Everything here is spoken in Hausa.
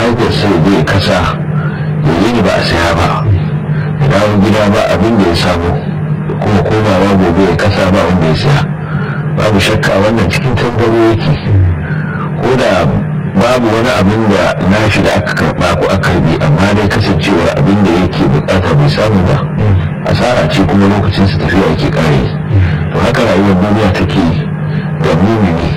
hajar sai zai kasa ya yi ba a saya ba ya dawo gida ba abin da ya samu kuma komawa gobe ya kasa ba wanda ya saya babu shakka wannan cikin tangaro yake ko da babu wani abin da nashi da aka karba ko aka karbi amma dai kasancewar abin da yake bukata bai samu ba asara ce kuma lokacin su tafiya yake kare to haka rayuwar duniya take da mumini